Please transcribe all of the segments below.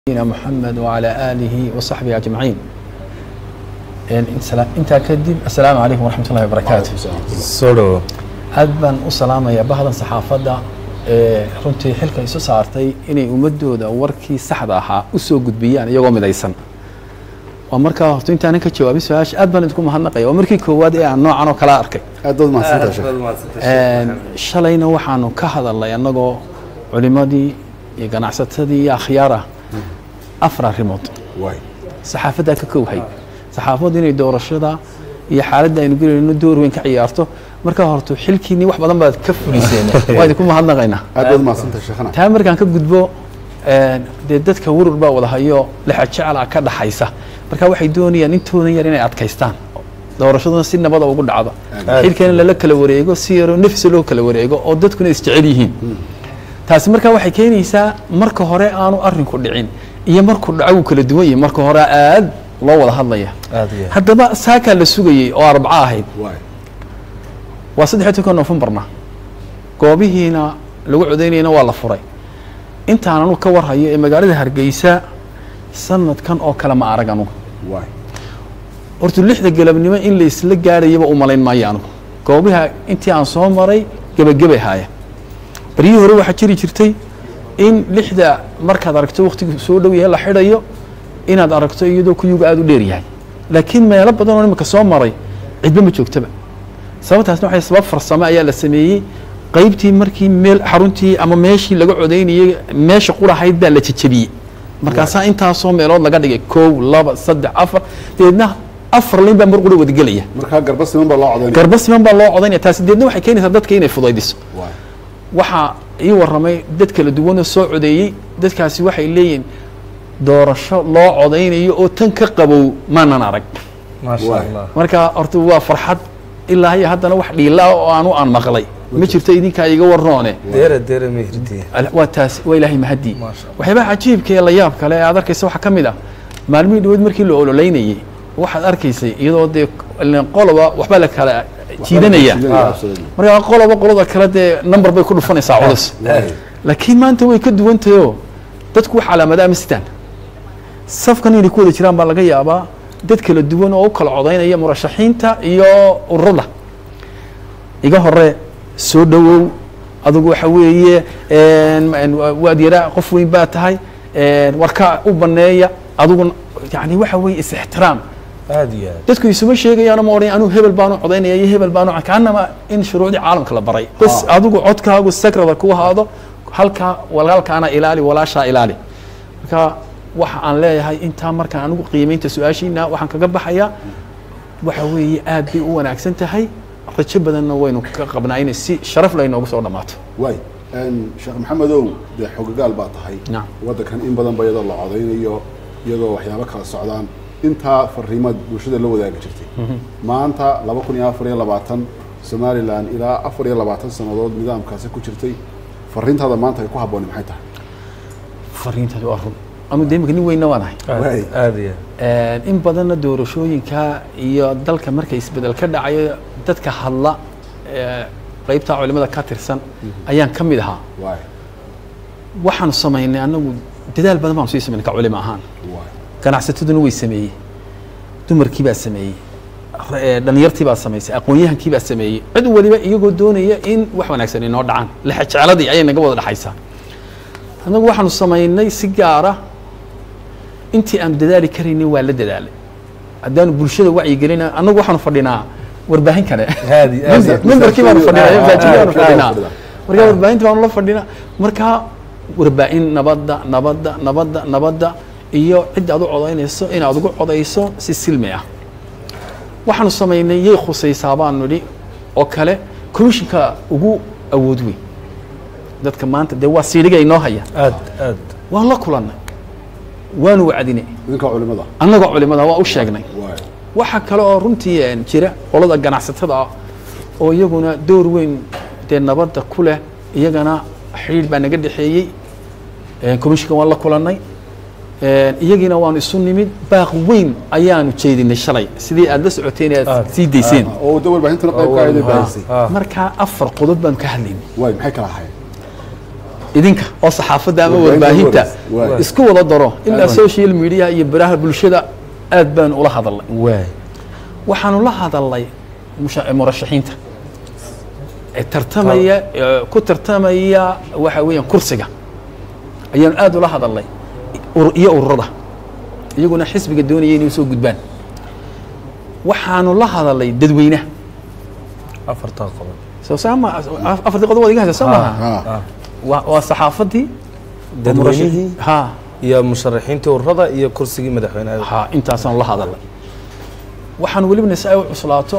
نبينا محمد وعلى آله وصحبه أجمعين intaa kadib asalaamu calaykum waraxmat ullahi wabarakaatu soo dhawo aad baan u salaamayaa bahdan saxaafadda ee runtii xilka isu saartay inay ummadooda warkii saxda ahaa u soo gudbiyaan iyagoo midaysan waa markaa horta intaanan ka jawaabin su-aasha aad baan idinku mahadnaqaya waa markii koowaad ee aan noocan oo kala arkay aad baad mahadsantahay sheekh shalayna waxaanu ka hadalnay annagoo culimadii iyo ganacsatadii iyo akhyaar ah afar arrimood waay saxaafaddaa ka kowhay saxaafaddu inay doorashada iyo xaaladda aynu gelayno door weyn ka ciyaarto markaa horto xilkiinii wax badan baad ka fuliseen waa idinku mahadnaqaynaa aad baad mahadsantahay sheekhana taa markaan ka gudbo dee dadka warur baa wada hayo lexajecla ka dhaxaysa marka waxay doonayaan intoodan yar inay adkaystaan doorashaduna si nabada ugu dhacdo xilkana lala kala wareego si yaroo nafsi loo kala wareego oo dadkuna isjecel yihiin taasi markaa waxay keenaysaa marka hore aanu arinku dhicin iyo markuu dhaco wuu kala duwan yahay marka hore aad loo wada hadlaya aad iyo aad haddaba saakaa la sugayey oo arbaco ahayd waay waa saddexiy toban nofembarna goobihiina lagu codaynayana waa la furay intaan anugu ka warhayo ee magaalada hargeysa sanadkan oo kale ma arag anugu waay horta lixda galabnimo in la isla gaadhayaba u malayn maayo anugu goobaha intii aan soo maray gebagebay haaya baryihii hore waxaa jiri jirtay in lixda markaad aragto waktigu soo dhow yahay la xidhayo inaad aragto iyadoo kuyuga aada u dheer yahay laakiin meelo badan oo imika soo maray cidba ma joogtaba sababtaasna waxay sabab farsamo ayaa la sameeyey qaybtii markii meel xaruntii ama meeshii laga codaynayey meesha qurahayd baa la jejebiyey markaasaa intaasoo meelood laga dhigay kow laba saddex afar dabeedna afar layn baa mar qura wadagelaya markaa garba siman baa loo codaynaya garba siman baa loo codaynaya taasi deedna waxay keenaysaa dadka inay fudaydiso waay waxaa ii warramay dad kala duwanoo soo codeeyey dadkaasi waxay leeyihin doorasho loo codaynayo oo tan ka qabow maanan arag maasha Waay. allah marka horta waa farxad ilaa iyo haddana wax dhiila ah oo aanu aan maqlay ma jirto idinkaa iga warroone deera deera mehirdiya Al- waa taas waa ilaahay mahadii Maasha Allah. waxyaabaha cajiibka ee la yaab kale ee aad arkaysa waxaa ka mid ah maalmihii dhaweed markii la ololeynayey waxaad arkaysay iyadoo dee ileen qoloba waxbaa la kala jiidanaya Jiidanaya, absolutely. marka qoloba qolada kale dee number bay ku dhufanaysaa culus Waay. laakiin maanta way ka duwan tahayoo dadku wax calaamada ama sitaan safkan inay ku wada jiraan baa laga yaabaa dad kala duwan oo u kala codaynaya murashaxiinta iyo ururada iga hore soo dhowow adigu waxa weeye een, een, waad yaraa qof weyn baa tahay een, warka u baneeya adigu yani waxa weeye is-ixtiraam aad iyo aad dadku isuma sheegayaano ma odhan anuu hebel baanu codaynaya iyo hebel baanu kaanama in shuruucdii caalamka la baray bas Ah. adigu codkaagu sakrada ku ahaado halkaa walaalkaana ilaali walaashaa ilaali marka waxa aan leeyahay intaa markaan anigu qiimeynta su-aashiina waxaan kaga baxayaa waxa weeye aad bay u wanaagsan tahay rajo badanna waynu ka qabnaa inay si sharaf leh inoogu soo dhammaato waay Een, sheekh maxamedow dee xogagaal baa tahay Naam. waddankan in badan ba iyadoo la codaynayo iyadoo waxyaabo kala socdaan intaa fariimaad bulshada la wadaagi jirtay maanta laba kun iyo afar iyo labaatan somalilan ilaa afar iyo labaatan sannadood nidaamkaasi ku jirtay fariintaada maanta ay ku habbooni maxay tahay fariintaasi waa run anu de imika nin weynna waan ahay Waay. aad aad iyo aad in badanna doorashooyinka iyo dalka marka isbedel ka dhacayo dadka hadla ee, qaybta culimada ka tirsan ayaan ka mid ahaa waay waxaanu samaynay anagu dadaal badan baanu sii samaynay ka culimo ahaan waay ganacsataduna way sameeyey dumarkii baa sameeyey ra- ee, dhalinyartii baa samaysay aqoon-yahankii baa sameeyey cid waliba iyagoo doonaya in wax wanaagsan inoo dhacaan lexejecladii ayay naga wada dhexaysaa annagu waxaanu samaynay si gaara intii aanu dadaali karaynay waa la dadaalay haddaanu bulshada wacyigelina annagu waxaanu fadhinaa warbaahin kale aad iyo aad iyo aad. memberkii baanu fadhinaa Ah, masaajidkii baanu ah, fadhinaa ah, marka warbaahinta baanu la fadhinaa marka warbaahin nabadda nabadda nabadda nabadda iyo cidda aad u codaynayso inaad ugu codayso si silmi ah waxaanu samaynay yay khusaysaa baanu nidhi oo kale commissionka ugu awood weyn dadka maanta dee waa siidhiga inoo haya aad aad waan la kulannay waanu wacdinay idinka culimada annagoo culimada waa u sheegnay waay waxaa kale oo runtii een, jira qolada ganacsatada ah oo iyaguna door weyn dee nabadda ku leh iyagana xidhiidh baa naga dhexeeyey commissionka waan la kulannay een, iyagiina waanu isu nimid baaq weyn ayaanu jeedinay shalay sidii aad la socoteen aad Ah. sii dayseen oo da warbaahintana qayb ka ayday baahisay ah markaa afar qodob baanu ka hadlaynay waay maxay kala ahayd idinka oo saxaafadda ama Warbaahinta warbaahinta waay. isku wada daro ilaa social media iyo baraha bulshada aad baanu ula hadalnay waay waxaanu la hadalnay musha- murashaxiinta ee tartamaya ee ku tartamaya waxa weeyaan kursiga ayaanu aad ula hadalnay ur- iyo ururada iyaguna xisbiga doonaya inay usoo gudbaan waxaanu la hadalnay dadweynaha afartaa qodob soo saama afartii qodob waad iga haysa soo maaha ha waa waa saxaafadii dadweynihii ha iyo musharaxiintii ururada iyo kursigii madaxweynaha ha intaasaanu la hadalnay waxaan welibana si ay u cuslaato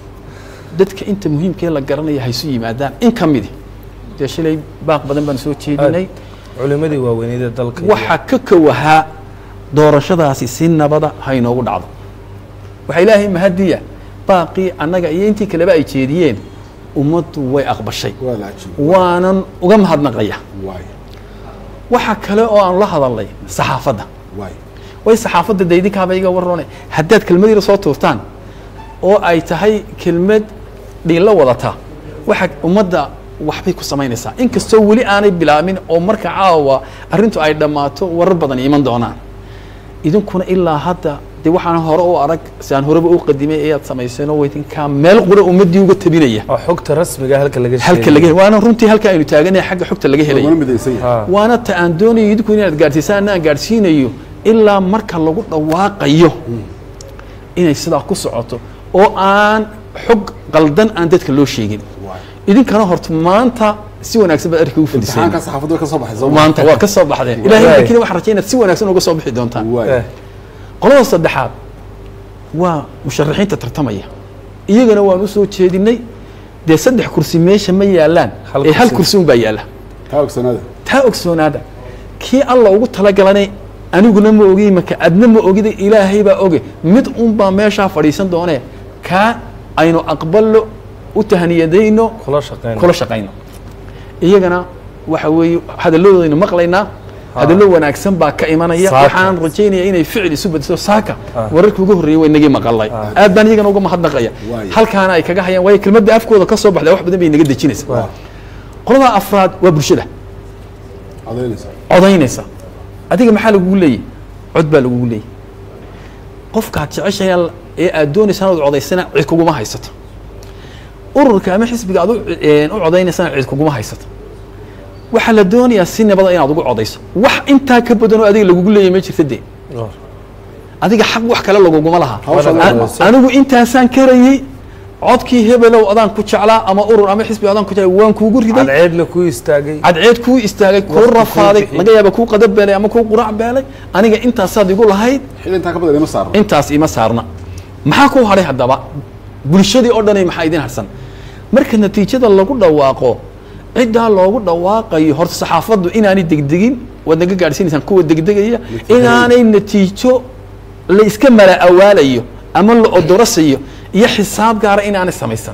dadka inta muhiimkee la garanaya haysu yimaadaan in ka midi dee shilay baaq badan baan soo jeedinay culimadii waaweyneed ee dalka iyo- waxaa ka kowahaa doorashadaasi si nabada ha inoogu dhacdo waxaa ilaahay mahadiya baaqii annaga iyo intii kaleba ay jeediyeen ummaddu way aqbashay waa la cajiib waanan uga mahadnaqaya waay waxa kale oo aanu la hadalnay saxaafadda waay way saxaafadda de idinkaaba iga warrone haddaad kelmad yar soo tuurtaan oo ay tahay kelmad dhiilo wadata waxa ummadda waxbay ku samaynaysaa inkastoo weli aanay bilaabin oo marka caawa arrintu ay dhammaato warar badan iman doonaan idinkuna ilaa hadda de waxaan hore u arag si aan horeba u qadimay ayaad samayseenoo waydinkaa meel qura ummaddii uga tabinaya oo xogta rasmiga halka laga halka laga waana runtii halka aynu taaganahay xagga xogta laga helaya laguna midaysan yahay Ha. waana ta aan doonayo idinku inaad gaadhsiisaan aan gaadhsiinayo ilaa marka lagu dhawaaqayo inay sidaa ku socoto oo aan xog qaldan aan dadka loo sheegin waay idinkana horta maanta si wanaagsan baad arrinka u fadhiseen imtixaanka saxaafadda way ka soo baxay soo ma maanta waa ka soo baxdeen ilahay Waay. laakiin waxaan rajay inaad si wanaagsan uga soo bixi doontaan waay Eh, qolada saddexaad waa musharaxiinta tartamaya iyagana waan usoo jeedinay dee saddex kursi meesha ma yaalaan Hal ee hal kursi. kursi unbaa yaala taa ogsanaada taa ogsoonaada kii alla ugu talagalane aniguna ma ogi maka adna ma ogida ilaahay baa oge mid unbaa meeshaa fadhiisan doonee kaa aynu aqballo u tahaniyadayno kula shaqeyn kula shaqayno iyagana waxa weeye hadalladoodaaynu maqlaynaa hadallo wanaagsan baa ka imanaya Saaka. waxaan rajaynaya inay ficil isu bedesho saaka Ah. wararkii ugu horreeyey way nagii maqalay aad baan iyagana uga mahadnaqaya Waayo. halkaana ay kaga hayaan waayo kelmadda afkooda ka soo baxda wax badan bay naga dejinaysa Waa. qolada afraad waa bulshada cadaynaysa codaynaysa adiga maxaa lagugu leeyay cod baa lagugu leeyay qofkaad jeceshahay ee aad doonaysa inaad codaysana cid kuguma haysato ururka ama xisbiga aad u u codaynaysan cid kuguma haysato waxaa la doonayaa si nabada inaad ugu codayso wax intaa ka badan oo adiga lagugu leeyahy ma jirta dee adiga xaq wax kale laguguma laha Hawsha An- lagu haysto. anigu intaasaan karayey codkii hebelow adaan ku jeclaa ama urur ama xisbi adaan ku jeclaa waan kuugu riday cadceedna ku istaagay cadceed kuu istaagay kuu Waqti kuu rafaaday bixiyey. laga yaaba kuu qadab beelay ama kuu qurac beelay aniga intaasaad igu lahayd xil intaa ka badan ima saarno intaas ima saarna maxaa kuu hadhay haddaba bulshadii oo dhanay maxaa idin harsan marka natiijada lagu dhawaaqo ciddaa loogu dhawaaqayo horta saxaafaddu inaanay degdegin waad naga gaadhsiinaysaan kuwa degdegaya inaanay natiijo la iska mala awaalayo ama la odorasayo iyo xisaab gaara inaanay samaysan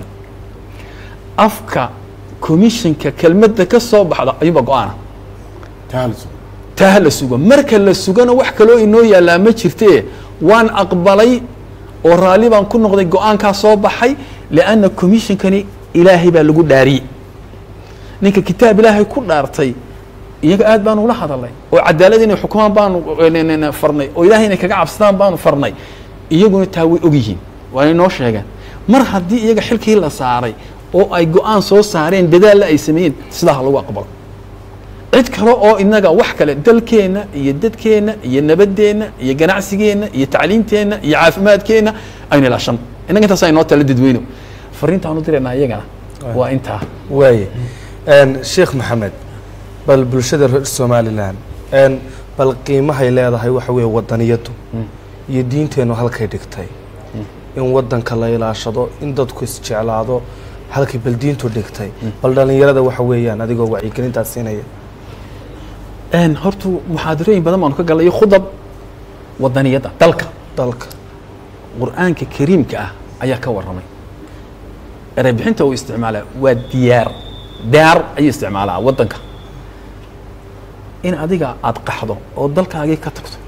afka commissionka kelmadda ka soo baxda ayuunba go-aana taalso taa la sugo marka la sugana wax kaloo inoo yaallaa ma jirtee waan aqbalay oo raalli baan ku noqday go-aankaa soo baxay lianna commissionkani ilaahay baa lagu dhaariyey ninka kitaab ilaahay ku dhaartay iyaga aad baanu ula hadalnay oo cadaalad inay xukumaan baanu n- n- farnay oo ilaahay inay kaga cabsadaan baanu farnay iyaguna taa way ogyihiin waana inoo sheegeen mar haddii iyaga xilkii la saaray oo ay go-aan soo saareen dadaalla ay sameeyeen sidaa ha lagu aqbalo cid kale oo inaga wax kale dalkeenna iyo dadkeenna iyo nabadeenna iyo ganacsigeenna iyo tacliinteenna iyo caafimaadkeenna aynu ilaashan innaga intaas inoo tala dadweyno fariintaanu diraynaa iyagana waa intaa waaye Een, sheekh maxamed bal bulshada reer somalilan een, bal qiimahay leedahay waxa weeye wadaniyadu iyo diinteennu halkay dhigtay in wadanka la ilaashado in dadku isjeclaado halkay bal diintu dhigtay bal dhalinyarada waxa weeyaan adigoo wacyigelintaas siinaya Een, horta muxaadarooyin badan baanu ka galnay iyo khudab wadaniyadda dalka dalka qur-aanka kariimka ah ayaa ka warramay erebixinta uu isticmaalaa waa diyaar daar ayuu isticmaalaa waddanka in adiga aad qaxdo oo dalkaagii ka tagto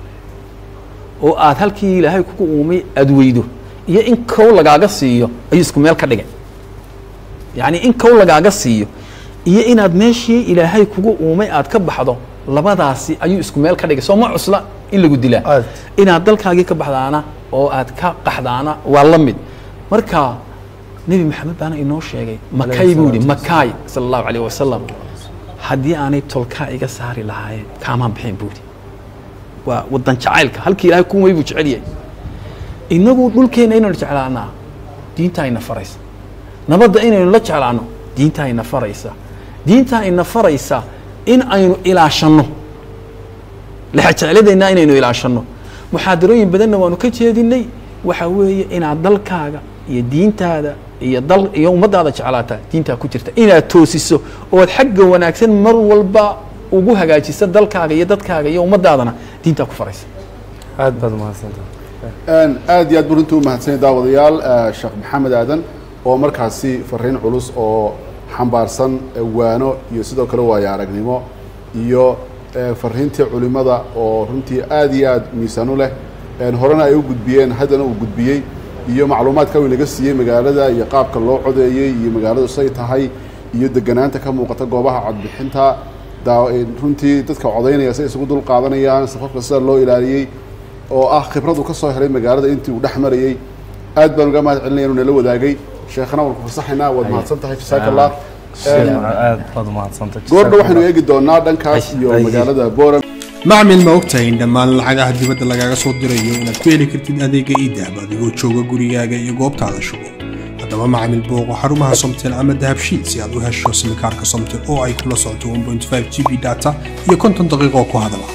oo aad halkii ilaahay kugu uumay aad weydo iyo in kow lagaaga siiyo ayuu isku meel ka dhigay yacni in kow lagaaga siiyo iyo inaad meeshii ilaahay kugu uumay aad ka baxdo labadaasi ayuu isku meel ka dhigay soo ma cusla in lagu dilaa Aad. inaad dalkaagii ka baxdaana oo aad ka qaxdaana waa la mid marka nebi maxamed baana inoo sheegay makay buu yidhi makaay sala allahu calayh wasalam haddii aanay tolkaa iga saari lahaayeen kaamaan bixin buu yidhi waa wadan jacaylka halkii ilaahay kuumay buu jecel yahay inagu dhulkeenna inaynu jeclaanaa diintaa ina faraysa nabadda inaynu la jeclaano diintaa ina faraysa diintaa ina faraysa in aynu ilaashanno lexajecladeenna inaynu ilaashanno muxaadarooyin badanna waanu ka jeedinay waxa weeye inaad dalkaaga iyo diintaada iyo dal iyo ummaddaada jeclaata diintaa ku jirta inaad toosiso ood xagga wanaagsan mar walba ugu hagaajisa dalkaaga iyo dadkaaga iyo ummaddaadana diintaa ku faraysa aad baad umahadsantahay Een, aad iyo aad buu runtii u mahadsanyahay daawadayaal eh, sheekh maxamed aadan oo markaasi fariin culus oo xambaarsan eh, waano iyo sidoo kale waayo aragnimo iyo eh, fariintii culimada oo runtii aad iyo aad miisaan u leh een, horena ay u gudbiyeen haddana uu gudbiyey iyo macluumaadka uu inaga siiyey magaalada iyo qaabka loo codeeyey iyo magaaladu say tahay iyo deganaanta ka muuqata goobaha codbixinta daa- een, runtii dadka codaynaya say isugu dul qaadanayaan safafka sida loo ilaaliyey oo ah khibrad uu ka soo helay magaalada intii uu dhex marayey aad baan uga mahad celinaya inuu nala wadaagay sheekhana waan ku fasaxaynaa waad mahadsan tahay jasaaka allah aad baad umahadsantahay goordha waxaynu eegi doonaa dhankaas iyo Ay. magaalada boram macmil ma ogtahay in dhammaan lacagaha dibadda lagaaga soo dirayo inaad ku heli kartid adeega idahab adigoo jooga gurigaaga iyo goobtaada shugo haddaba macmil booqo xarumaha somtel ama dahabshiid si aad u hesho simikaarka somtel oo ay kula socoto 1.5 g b data iyo konton daqiiqo ku hadala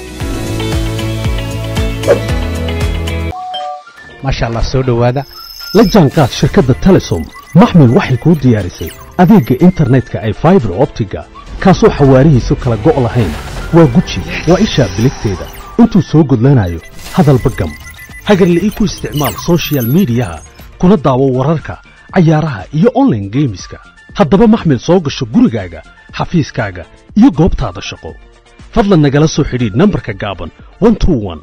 maasha allah soo dhowaada la jaanqaad shirkadda telesom maxmil waxay kuu diyaarisay adeegga internetka ay faibar optiga kaasoo xawaarihiisu kala go' lahayn waa guji waa ishaa biligteeda intuu soo gudlanayo hadalba gam hagarle ii ku isticmaal soshiyal miidiyaha kuna daawo wararka cayaaraha iyo online geemiska haddaba maxmil soo gasho gurigaaga xafiiskaaga iyo goobtaada shaqo fadlan nagala soo xidhiidh nambarka gaaban 121